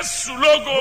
jésù lógo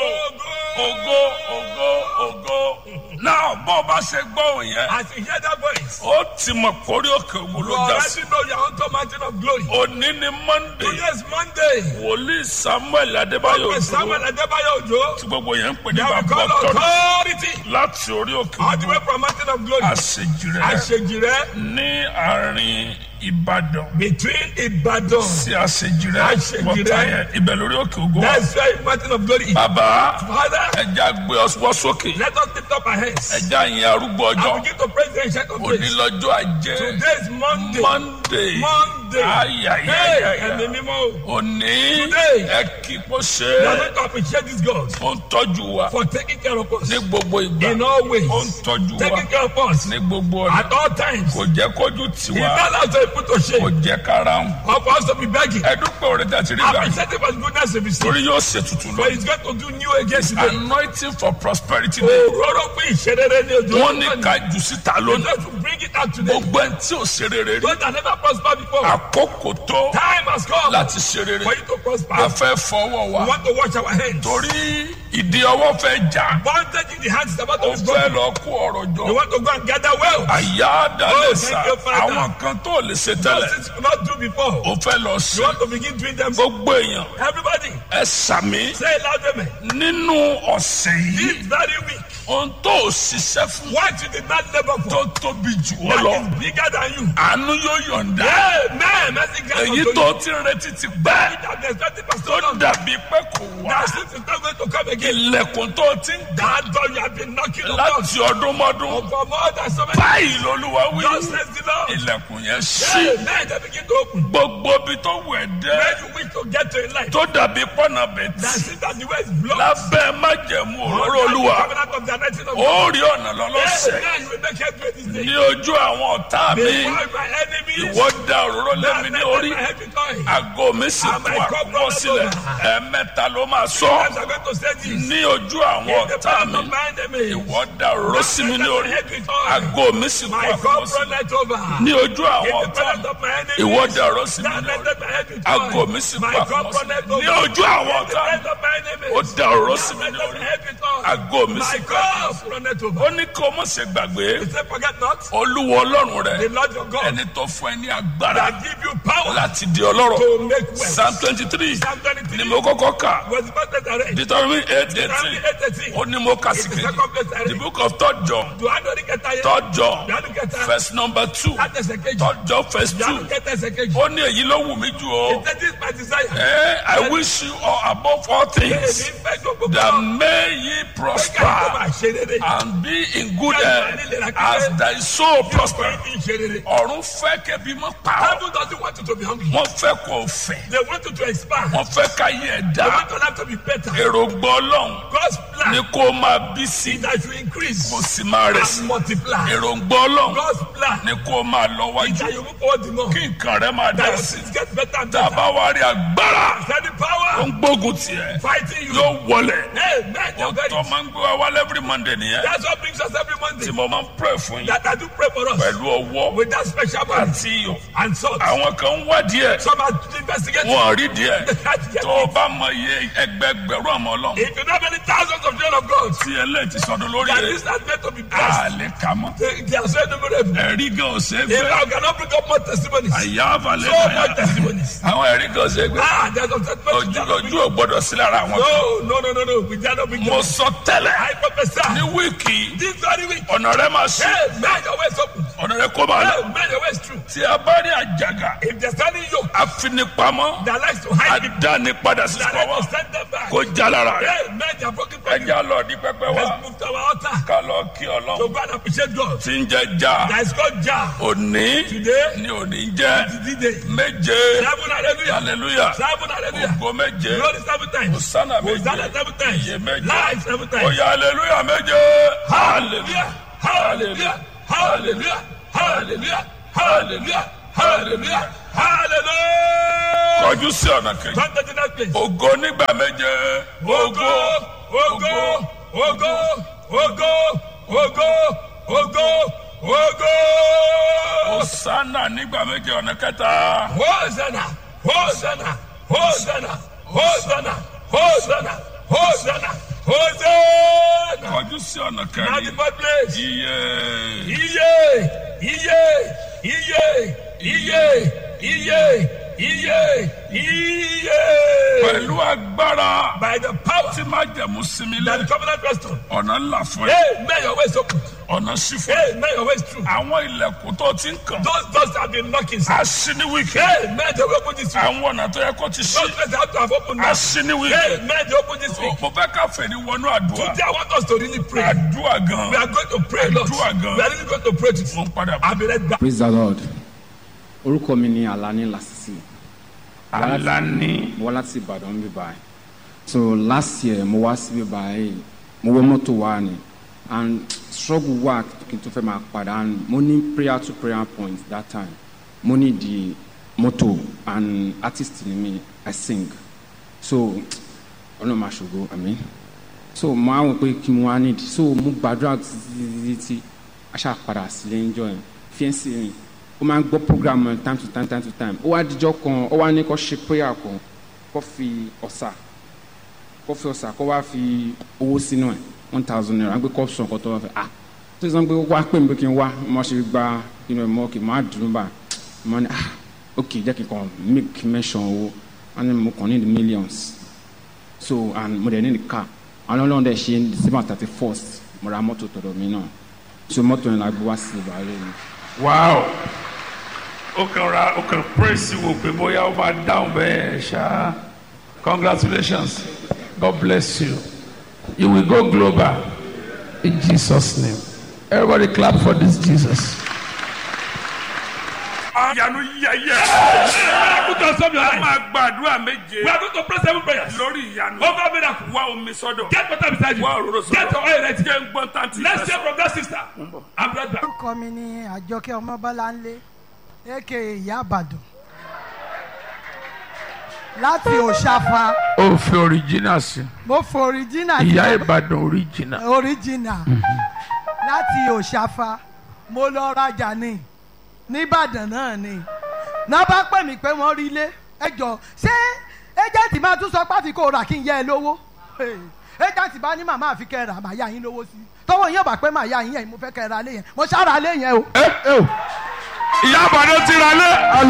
ògo ògo ògo náà bó bá ṣe gbọ́ òun yẹn As you hear that voice, ó ti mọ̀ kórí òkè ògùn you ló já sí already know you're on top mountain of glory. òní ni monday Today is Monday. wòlíì samuel adébáyò Prophet Samuel òjò Adebayo Ojo. tí gbogbo yẹn ń pè ní They will bàbá call ọtọ́rọ̀ authority láti orí òkè all the way ògùn from mountain of glory. àṣejì rẹ Àṣejì rẹ ní àárín ìbàdàn between Ibadan. sí àṣejì rẹ Àṣejì bọ́tà rẹ. yẹn ibẹ̀ lórí òkè ògùn wa That's why mountain of glory. bàbá Father, ẹja gbé ọwọ́ sókè let us lift up our hands ẹja yẹn arúgbó ọjọ́ and begin to praise the ancient of òní days. lọ́jọ́ ajé Today is Monday. monday Monday. Hey, ayayayaya ẹ̀mí mímọ́ o. òní Today. ẹ kí kó ṣe We are é going to appreciate this God ó ń tọ́jú wa for taking care of us ní gbogbo ìgbà in all ways. ó ń tọ́jú wa Taking care of us ní gbogbo ọ̀nà at all times. kò jẹ́ kójú He tiwa not allow to put to kò shame jẹ́ kára ń or for us to be begging. ẹdúpẹ́ orí tẹ̀sí rí gbà Appreciate him for his goodness and his torí yóò ṣe tuntun For lọ he's going to do new again today. anointing for prosperity day Òróró pé ìṣerere ní ojú wọ́n ní ká jù síta He's lónìí going to bring it out today. gbogbo ẹni tí ò ṣe rere rí Those that never prospered before. àkókò tó Time has come láti ṣe rere for you to prosper. a fẹ́ fọwọ́ We wa want to wash our hands. torí ìdí ọwọ́ fẹ́ jà Bondage in the hands is about ó to be fẹ́ broken. lọ kó ọ̀rọ̀ We jọ want to go and gather wealth. àyà dalẹ̀ Oh, sá thank you, Father. àwọn kan tó lè ṣe Those tẹ́lẹ̀ things you could not do before. ó fẹ́ lọ You ṣe want to begin doing them. gbogbo èèyàn Everybody, ẹ sàmí say it loud, amen. nínú ọ̀sẹ̀ yìí This very week, ohun tó ò ṣiṣẹ́ fún what you did not labor tó for, tóbi jù ọ́ that lọ is bigger than you. àánú yóò yọ̀ǹda Amen. Mercy grant èyí unto tó you. ti ń retí ti pẹ́ That there's nothing but tó so long. dàbí pé kò wá That since it's not going to come again. ilẹ̀kùn tó ti ń dà That door you have been knocking on láti ọdún mọ́dún for more than so many báyìí lolúwa wí God says the Lord. ilẹ̀kùn yẹn ṣí Amen. They begin to open. gbogbo ibi tó wẹ̀ dé Where you wish to get to in life. tó dàbí pọ́nà bẹ̀tì That's it. That the way is blocked. lábẹ́ májẹ̀mú òróró Under the olúwa covenant of the anointing of ó rí ọ̀nà lọ́lọ́sẹ̀ Amen. You will make headway this day. ní ojú àwọn ọ̀tá mi Before my enemies. ìwọ da òróró lé mi ní orí My heavy toy. àgọ́ mi sì kún àkúnwọ́ sílẹ̀ ẹ̀ẹ̀mẹ́ta ló máa sọ Sometimes I'm going to say this. ní ojú àwọn In the ọ̀tá power mi of my enemies. ìwọ da òróró sí mi ní orí Heavy toy. àgọ́ mi sì kún My àkúnwọ́ cup sílẹ̀ runneth over. ní ojú àwọn In the ọ̀tá presence mi of my enemies. ìwọ da òróró sí mi That ní orí lifted my heavy toy. àgọ́ mi sì kún My cup àkúnwọ́ runneth sílẹ̀ over. ní ojú àwọn In the ọ̀tá mi presence of my enemies. ó da òróró sí mi That ní lifted orí my heavy toy. àgọ́ mi sì My kún àkúnwọ́ cup runneth over. ó ní kó o mọ̀ ṣe gbàgbé He said, forget not olúwa ọlọ́run rẹ the Lord your God ẹni tó fún ẹ ní agbára that give you power láti di ọlọ́rọ̀ to make wealth. psalm twenty three Psalm 23 ni mo kọ́kọ́ kà was the first place I read. deuteronomy eight Psalm eighteen 8:18. ó ní mo kà sí It's the kejì second place I the read. book of third john Do I know the get tired? third john Do I know get tired? verse number two That is a cage. third john verse Do I know two get tired? cage. ó ní èyí ló wù mí jù ọ́ That is my desire. Eh, I wish you all above all things Èmi fẹ́ gbogbo that kan. may ye Kẹ́kẹ́ tó prosper máa ṣe rere. and be in good health as thy soul prosper. Kí n ṣe rere. ọ̀run fẹ́ kẹ́bi mọ́ pa ọ́ Heaven doesn't want you to be hungry. wọ́n fẹ́ kó o fẹ́ They want you to expand. wọ́n fẹ́ ká yẹ ẹ̀ They dá want your life to be better. èròǹgbà ọlọ́run God's ni plan kó o máa bí sí is that you increase kó o sì máa rẹ̀ sí and multiply. èròǹgbà ọlọ́run God's plan ni kó o máa lọ is wájú that you move forward the more. kí nǹkan rẹ máa dá That your sí things get better and tá a better. bá wá rí agbára Send the tó power ń gbógun tiẹ̀ fighting you. yóò wọlẹ̀ Amen. You're ó very tó máa ń gbé wa wálé every monday nìyẹn That's what brings us every Monday. tí mo máa ń pray fún yín That I do pray for us pẹ̀lú ọwọ́ with that special man àti iyọ̀ and salt. àwọn kan ń wá díẹ̀ Some are investigating. wọn ò rí díẹ̀ That's tó o bá mọ iye ẹgbẹgbẹ̀rún ọmọ ọlọ́run If you know many thousands of children of God, tí eléyìí ti sọdún lórí that rẹ̀ is not meant to be a blessed. lè kà mọ́ They, they are so innumerable. ẹ̀rí gan ò ṣe é If fẹ́ I cannot bring up more testimonies, àyà àbálẹ̀ so àyà much testimonies. àwọn ẹ̀rí gan ò ṣe é gbé Ah, there's some testimonies. ojú that cannot ojú ò gbọdọ̀ sí lára àwọn kan No, no, no, no, no. We cannot bring mo them. sọ tẹ́lẹ̀ I prophesy. ní wíìkì This very week. ọ̀nà rẹ máa ṣí Hey, man, your way is open. ọ̀nà rẹ kó máa lọ Hey, man, your way is true. tí a bá rí àjàgà If there's any yoke afinipamọ́ that likes to hide people, àdánipadà sí that pàwọ́ likes to send them back. kó já lára rẹ Hey, man, they are broken for you. ẹja lọ ní pẹpẹ wa Let's move to our altar. ká lọ kí To ọlọ́run go and appreciate God. tí ń jẹ já That is called Jah. òní Today, ní òní jẹ the day. méje Seven hallelujah. hallelujah Seven hallelujah. ògo méje Glory seven times. hosanna Hosanna méje seven times. iye méje Life seven times. oya hallelujah méje hallelujah Hallelujah. Hallelujah. Hallelujah. Hallelujah. Hallelujah. Hallelujah. kọjú sí ọ̀nà kejì Come to the next place. ògo nígbà méje Ogo, ogo, ogo, ogo, ogo, ogo, ogo. hosanna nígbà méje ọ̀nà kẹta Hosanna, Hosanna, Hosanna, Hosanna, Hosanna, Hosanna, Hosanna. kọjú sí ọ̀nà Now the kẹrin fourth place. iye Iye, iye, iye, iye, iye, iye, iye. pẹ̀lú agbára By the power tí máa jẹ̀mú sinmi that lé the covenant rests on. ọ̀nà ńlá fún ẹ Hey, may your ways open. ọ̀nà sí fún ẹ Hey, may your ways true. àwọn ilẹ̀kùn tó ti ń kàn Those doors have been knocking. sir. aṣí ní wíkẹ́ Hey, may they open this week. àwọn ọ̀nà tó yẹ kó ti ṣí Those doors have to have opened now. aṣí ní Hey, wíkẹ́ may they open this week. mo fẹ́ ká fèrè wọnú àdúrà Today I want us to really pray. àdúrà gan We are going to pray, Lord. We Àdúrà gan. are really going to pray today. mo ń padà bọ̀. I'll be right back. praise the lord orúkọ mi ni alani lasisi Alani mo wá láti ìbàdàn bí báyìí so last year mo wá síbí báyìí mo wọ mọ́tò wá ni and struggle wà kí n tó fẹ́ máa padà and mo ní prayer to prayer point that time mo ní di mọ́tò and artist ni mi i sing so ọlọ́run máa ṣògo àmín so mo á wọ pé kí mo wá nídìí so mo gbàdúrà títí títí aṣá padà sílé ń jọ yẹn fiẹ́nsì mi ó máa ń gbọ́ program yẹn time to time time to time ó wá dijọ́ kan ó wá ní kó ṣe prayer kan kó fi ọ̀sà kó fi ọ̀sà kó wá fi owó sínú ẹ̀ one thousand naira gbé kó sùn kó tó wá fẹ́ ah tó sọ pé wá pè mí pé kí n wá mo ṣe gba inú ẹ̀ mọ́ kí n má dùn bá mo ní ah ok jẹ́ kí n kàn make mention owó wọ́n ní mo kàn ní the millions so and mo dẹ̀ ní the car àwọn ọlọ́run dẹ̀ ṣe december thirty first mo ra mọ́tò tọ̀dọ̀ mi náà so mọ́tò yẹn la gbé wá sí ìbàlẹ̀ mi. wow ó kàn ra ó kàn praise wò pé bóyá ó máa dáhùn bẹ́ẹ̀ ṣá congratulations god bless you you will go global in jesus name everybody clap for this jesus. àyànú yẹyẹ Put on some your a life. máa gbàdúrà méje We are going to pray seven prayers. lórí ìyanu Over miracle. wá omi sọ́dọ̀ Get water beside you. wá òróró Get your oil ready. jẹ́ ń gbọ́n tán ti Let's hear from that sister. I'm right back. orúkọ mi ni àjọkẹ́ ọmọbọ́láńlé aka ìyá àbàdàn láti òṣàfà ó fi original sí mo fo original ìyá ìbàdàn original. original láti òṣàfà mo lọ rajà ní nìbàdàn náà ni náà bá pè mí pé wọ́n rí ilé ẹ jọ ṣé ẹjẹ̀ǹtì máa tún sọ pé àfi kó rà kí n yẹ ẹ lówó ẹjẹ̀ǹtì bá ní màmá àfi kẹ́ ẹ rà màá yá yín lówó sí i tọwọ́ yín ọ̀bà pé màá yá yín yẹn mo fẹ́ kẹ́ ẹ ra lé yẹn mo ṣáà ra lé yẹn o. ìyá àbàdàn ti ra lé.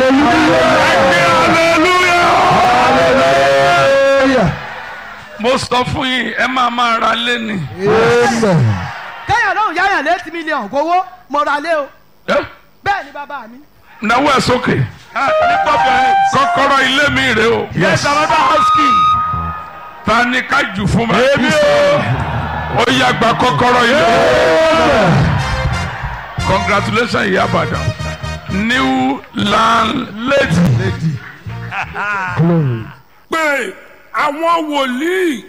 hallelujah. mo sọ fún yín ẹ máa máa ra lé ni. kéèyàn lóhùn yáyàn létí mílíọ̀nù kówó mo ra lé o Eh? bẹ́ẹ̀ ni bàbá mi. náwó ẹ sókè. kọ́kọ́rọ́ ilé mi rè o. yes another house key. ta ni ká jù fún mi. èmi o. ó yá gba kọ́kọ́rọ́ ilé. congratulations ìyá àbàdàn new landlady. pé àwọn wòlíì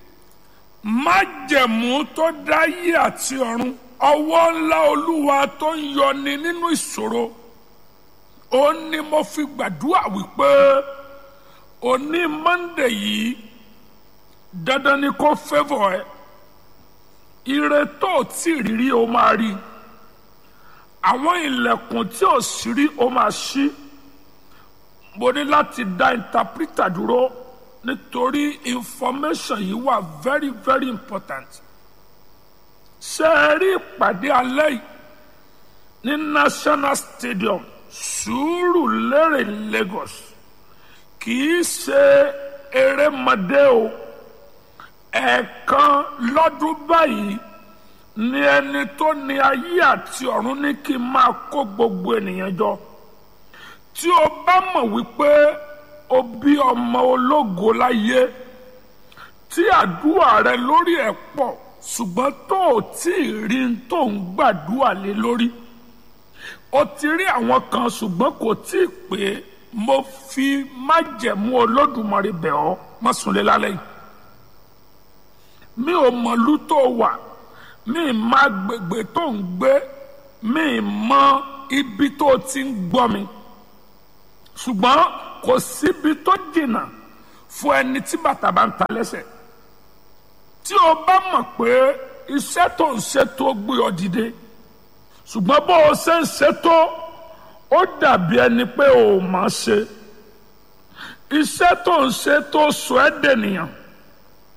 májẹ̀mú tó dáyé àti ọ̀run ọwọ́ ńlá olúwa tó ń yọni nínú ìṣòro ó ní mo fi gbàdúrà wípé òní monde yìí dandan ni kó fẹ́fọ̀ ẹ ire tó o tí ì rírí o máa rí àwọn ilẹ̀kùn tí ò sí rí o máa ṣí mo ní láti dá interpreter dúró nítorí information yìí wà very very important ṣe é rí ìpàdé alẹ́ yìí ní national stadium Sùúrùlérè Lagos kì í ṣe erémọdé o ẹ̀ẹ̀kan lọ́dún báyìí ni ẹni tó ní ayé àti ọ̀run ní kí n máa kó gbogbo ènìyàn jọ tí o bá mọ̀ wípé o bí ọmọ ológo láyé tí àdúrà rẹ lórí ẹ̀ pọ̀ ṣùgbọ́n tó o tí ì rí n tó ń gbàdúrà lé lórí o ti rí àwọn kan ṣùgbọ́n kò tí ì pé mo fi májẹ̀mú olódùmarè bẹ̀ ọ́ má sùn lé lálẹ́ yìí mi ò mọ̀lú tó wà mi ì má gbègbè tó ń gbé mi ì mọ ibi tó ti ń gbọ́ mi ṣùgbọ́n kò síbi tó jìnnà fún ẹni tí bàtà bá ń ta lẹ́sẹ̀ tí o bá mọ̀ pé iṣẹ́ tó ń ṣe tó gbé ọ dìde ṣùgbọ́n bó o ṣe ń ṣe tó ó dàbí ẹni pé o ò máa ṣe iṣẹ́ tó ń ṣe tó sọ ẹ́ dènìyàn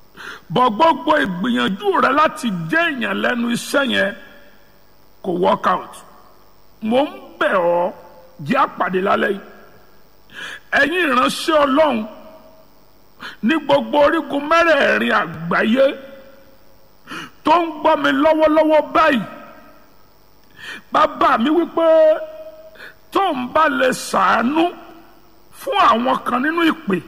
bọ̀ gbogbo ìgbìyànjú rẹ láti jẹ́ èèyàn lẹ́nu iṣẹ́ yẹn kò work out mo ń bẹ̀ ọ́ jẹ́ àpàdé lálẹ́ yìí ẹ̀yin ìránṣẹ́ ọlọ́run ní gbogbo orígun mẹ́rẹ̀ẹ̀rin àgbáyé tó ń gbọ́ mi lọ́wọ́lọ́wọ́ báyìí bàbá mi wípé tó ń bá lè ṣàánú fún àwọn kan nínú ìpè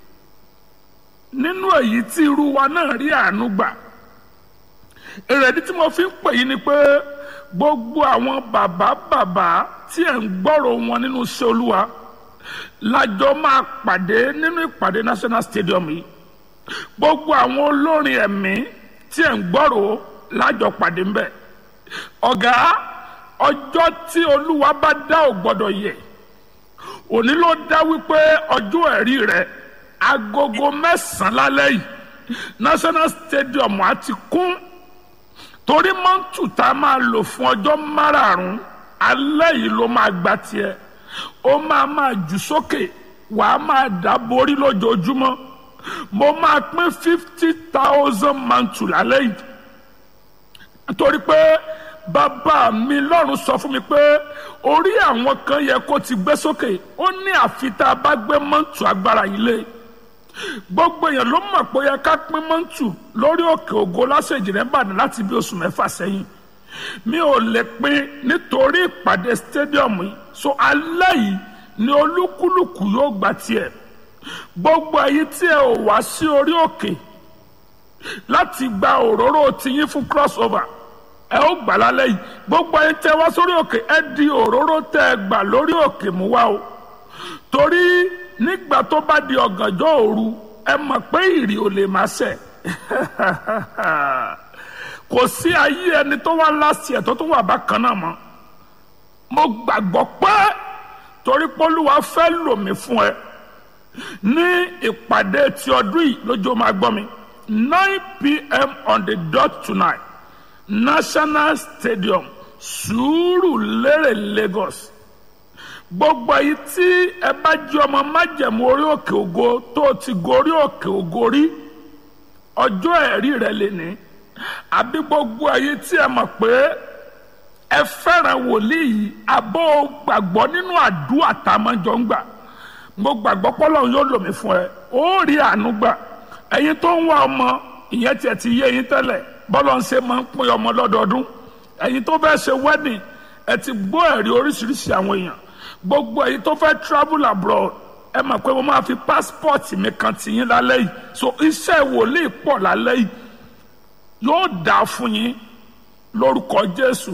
nínú èyí tí irú wa náà rí àánú gbà èrèdí tí mo fi ń pè yín ni pé gbogbo àwọn bàbá bàbá tí ẹ̀ ń gbọ́rọ̀ wọn nínú iṣẹ́ olúwa lájọ máa pàdé nínú ìpàdé national stadium yìí gbogbo àwọn olórin ẹ̀mí tí ẹ̀ ń gbọ́rọ̀ lájọ pàdé ń bẹ̀ ọ̀gá ọjọ́ tí olúwa bá dá ò gbọ́dọ̀ yẹ òní ló dá wípé ọjọ́ ẹ̀rí rẹ̀ agogo mẹ́sàn-án lálẹ́ yìí national stadium á ti kún torí mọ́ǹtù tá a máa lò fún ọjọ́ márààrún alẹ́ yìí ló máa gba tiẹ̀ ó máa máa jù sókè wàá máa dá borí lójoojúmọ́ mo máa pín fifty thousand mọ́ǹtù lálẹ́ yìí nítorí pé bàbá mi lọ́run sọ fún mi pé orí àwọn kan yẹ kó ti gbé sókè ó ní àfi tá a bá gbé mọ́ǹtù agbára yìí lé gbogbo èèyàn ló mọ̀ pé ó yẹ ká pín mọ́ǹtù lórí òkè ògo lásèjì rẹ̀ bàdàn láti bí oṣù mẹ́fà sẹ́yìn mi ò lè pín nítorí ìpàdé stadium yìí so alẹ́ yìí ni olúkúlùkù yóò gba tiẹ̀ gbogbo èyí tí ẹ ò wá sí orí òkè láti gba òróró tiyín fún crossover ẹ ó gbà lálẹ́ yìí gbogbo ẹni tẹ wá sórí òkè ẹ di òróró tẹ ẹ gbà lórí òkè mú wá o torí nígbà tó bá di ọ̀gànjọ́ òru ẹ mọ̀ pé ìrì ò lè má ṣẹ kò sí ayé ẹni tó wá láti ẹ̀ tó tún wà bákan náà mọ́ mo gbàgbọ́ pé torí pólúwa fẹ́ lò mí fún ẹ ní ìpàdé ti ọdún yìí lójó máa gbọ́ mi nine pm on the dot tonight national stadium Sùúrùlérè Lagos gbogbo èyí tí ẹ bá jẹ́ ọmọ májẹ̀mú orí òkè ògo tó ti gorí òkè ògo rí ọjọ́ ẹ̀rí rẹ lè ní àbí gbogbo èyí tí ẹ mọ̀ pé ẹ fẹ́ràn wòlíì yìí àbọ̀ gbàgbọ́ nínú àdúrà tá a máa jọ ń gbà mo gbàgbọ́ pọ́lọ́run yóò lò mí fún ẹ ó rí àánú gbà ẹ̀yin tó ń wá ọmọ ìyẹn tiẹ̀ ti yé yín tẹ́lẹ̀ bọ́lọ̀ ń ṣe máa ń pín ọmọ lọ́dọọdún ẹ̀yin tó fẹ́ ṣe wedding ẹ ti gbọ́ ẹ̀rí oríṣiríṣi àwọn èèyàn gbogbo ẹ̀yin tó fẹ́ travel abroad ẹ mọ̀ pé mo máa fi passport mi kan tì yín lálẹ́ yìí so iṣẹ́ wòlíì pọ̀ lálẹ́ yìí yóò dáa fún yín lórúkọ Jésù